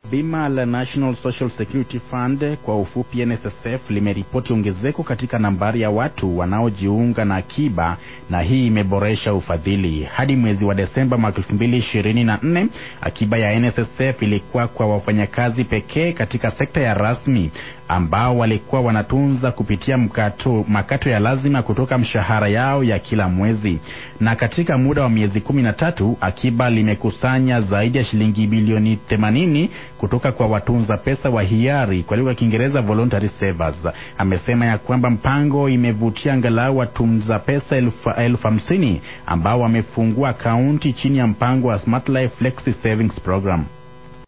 Bima la National Social Security Fund kwa ufupi NSSF limeripoti ongezeko katika nambari ya watu wanaojiunga na akiba na hii imeboresha ufadhili. Hadi mwezi wa Desemba mwaka 2024, akiba ya NSSF ilikuwa kwa wafanyakazi pekee katika sekta ya rasmi ambao walikuwa wanatunza kupitia mkato, makato ya lazima kutoka mshahara yao ya kila mwezi. Na katika muda wa miezi kumi na tatu akiba limekusanya zaidi ya shilingi bilioni 80 kutoka kwa watunza pesa wa hiari, kwa lugha ya Kiingereza voluntary savers. Amesema ya kwamba mpango imevutia angalau watunza pesa elfu, elfu hamsini ambao wamefungua akaunti chini ya mpango wa Smart Life Flexi Savings Program.